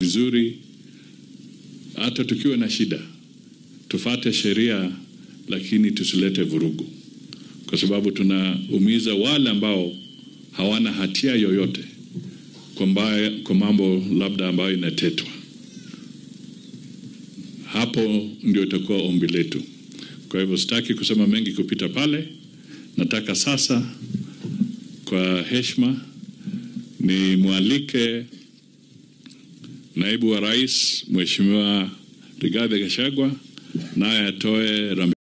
vizuri, hata tukiwa na shida tufate sheria, lakini tusilete vurugu, kwa sababu tunaumiza wale ambao hawana hatia yoyote kwa, mbaya, kwa mambo labda ambayo inatetwa. Hapo ndio itakuwa ombi letu. Kwa hivyo sitaki kusema mengi kupita pale. Nataka sasa kwa heshima ni mwalike naibu wa rais Mheshimiwa Rigathi Gachagua naye atoe rambi